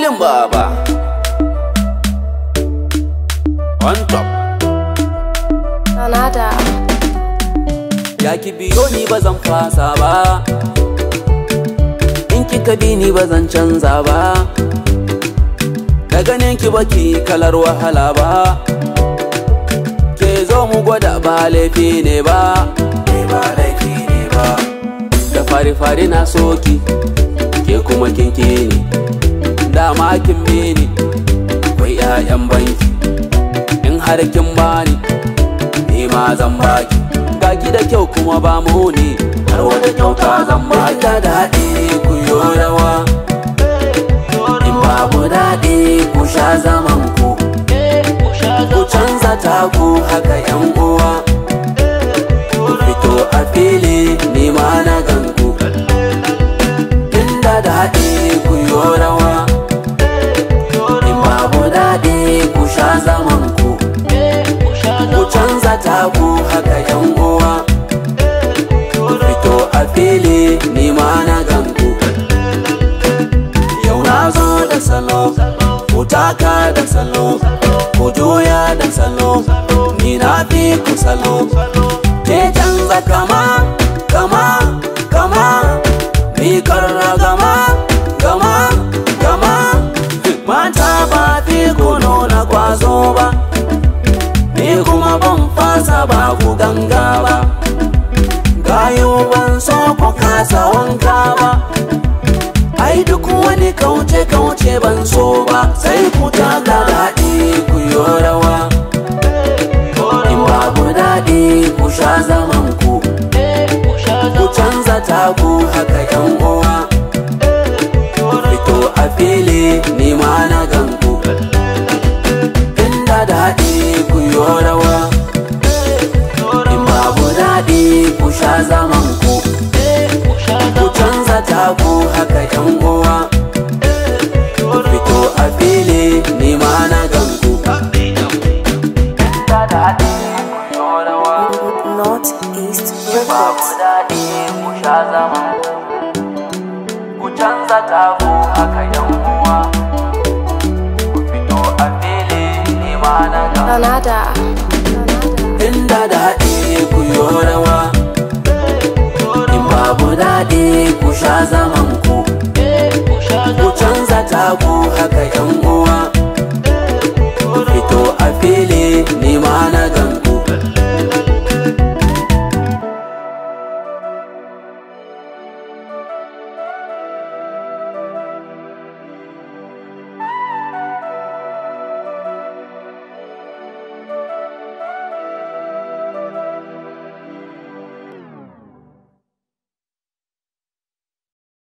Dadin baba On top Sanada. Ya ki biyo ni ba zan fasa ba In kika bi ni ba zan canza ba Da ganin ki baki kalar wahala ba Ke zo mu gwada ba laifi ne ba Ni ba laifi ne ba Da fari-fari na soki Ke kuma kinki ni Dama kin bi ni Kwai 'ya'yan banki In har kin bani Ni ma zan baki Ga ki da kyau kuma ba mu ne Har wata kyauta zan baki Da daɗi ku yo rawa In babu daɗi ku sha zaman ku Ku canza taku haka yan uwa Ku fito a fili ni ma na ganku Inda daɗi ku yo rawa In babu daɗi ku sha zaman ku Ku canza taku haka yan uwa Ku fito a fili ni ma na ganku Yau na zo da salo Ku taka da salo Ku juya da salo Ni na fi ku salo Ke canza kama Kama Kama Ni karra gama Gama Gama Mata ba fi ku nuna kwazo ba Ni kuma ban fasa ba ku ganga ba Gayo ban so ku kasa wanka ba Ai duk wani kauce-kauce ban so ba Sai ku taka daɗi ku yi rawa In babu daɗi ku sha zaman ku Ku canza taku haka yan uwa Ku fito a fili ni ma na ganku Inda daɗi ku yi rawa In babu daɗi ku sha zaman ku Ku canza taku haka yan uwa Ku fito a fili ni ma na ganku Inda daɗi ku yi rawa Northeast Babu Records. daɗi ku sha zaman ku Ku canza taku haka yan uwa Ku fito a fili ni ma na ganku Sanada. inda daɗi ku yi rawa in babu daɗi ku sha zaman ku ku canza taku haka yan uwa